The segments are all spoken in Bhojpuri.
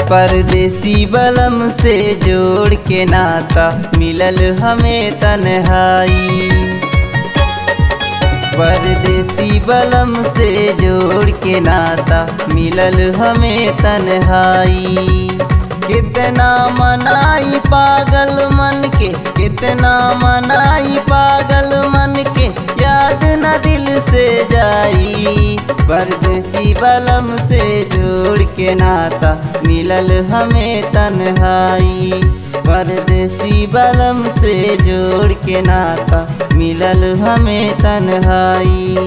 परदेसी बलम से जोड़ के नाता मिलल हमें तन्हाई परदेसी बलम से जोड़ के नाता मिलल हमें तन्हाई कितना मनाई पागल मन के कितना मनाई पागल मन के याद न दिल से जाई परदेसी बलम से जोड़ के नाता मिलल हमें तन्हाई परदेसी बलम से जोड़ के नाता मिलल हमें तन्हाई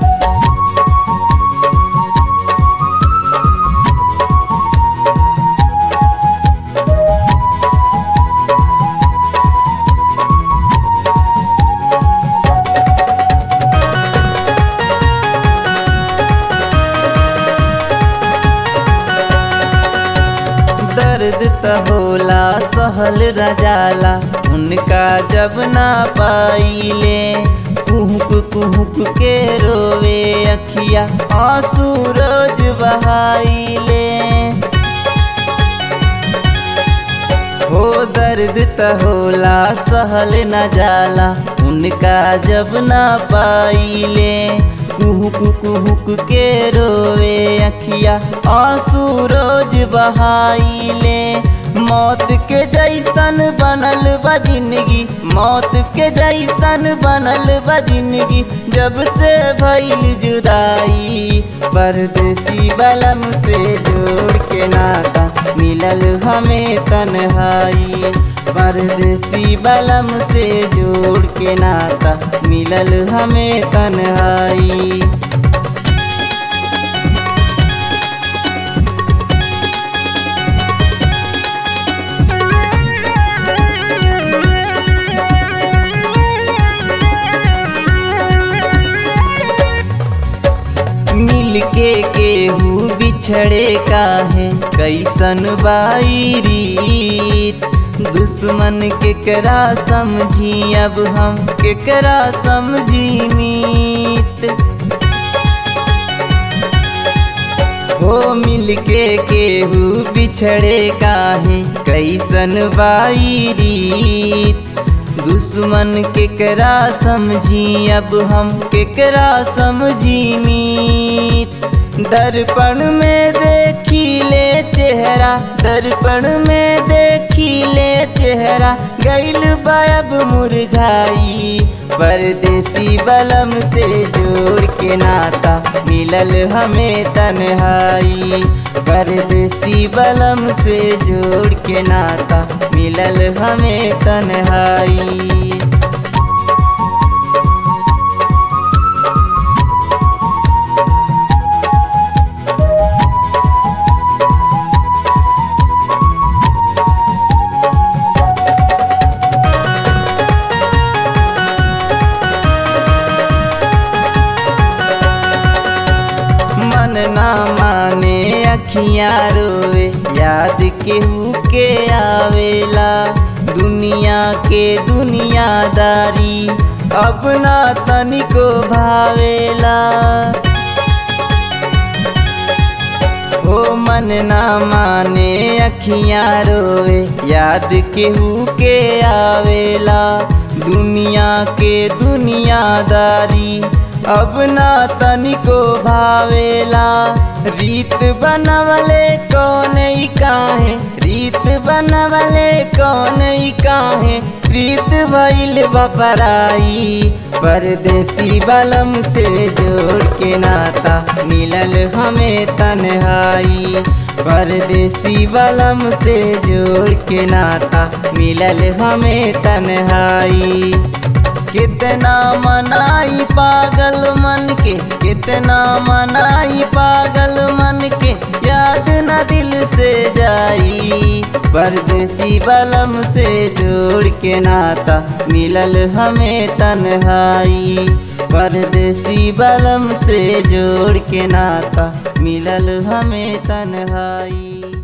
दर्द त होला सहल रजाला उनका जब ना पाइले कुहुक कुहुक के रोवे अखिया आंसू रोज बहाइले हो दर्द त होला सहल न जाला उनका जब ना पाइले कुहुक कुहुक के रोवे अखिया आंसू रोज बहाइले मौत के जैसन बनल बा जिंदगी मौत के जैसन बनल बा जिंदगी जब से भइल जुदाई परदेसी बलम से जोड़ के नाता मिलल हमें तन्हाई परदेसी बलम से जोड़ के नाता मिलल हमें तन्हाई मिल के केहू बिछड़े काहे कैसन बाई रीत दुश्मन केकरा समझी अब हम केकरा समझी मीत हो मिल के केहू बिछड़े काहे कैसन बाई रीत दुश्मन केकरा समझी अब हम केकरा समझी मीत दर्पण में देखी ले चेहरा दर्पण में देखी ले चेहरा गैल बायब मुरझाई परदेसी बलम से जोड़ के नाता मिलल हमें तन्हाई परदेसी बलम से जोड़ के नाता मिलल हमें तन्हाई मन ना माने अखियां रोवे याद केहू के आवेला दुनिया के दुनियादारी अपना तनिको भावेला हो मन ना माने अखियां रोवे याद केहू के आवेला दुनिया के दुनियादारी अब ना तनिको भावेला रीत बनवले कौन ही काहे रीत बनवले कौन ही काहे प्रीत भइल बपराई परदेसी बलम से जोड़ के नाता मिलल हमें तन्हाई परदेसी बलम से जोड़ के नाता मिलल हमें तन्हाई कितना मनाई पागल मन के कितना मनाई पागल मन के याद न दिल से जाई परदेसी बलम से जोड़ के नाता मिलल हमें तन्हाई परदेसी बलम से जोड़ के नाता मिलल हमें तन्हाई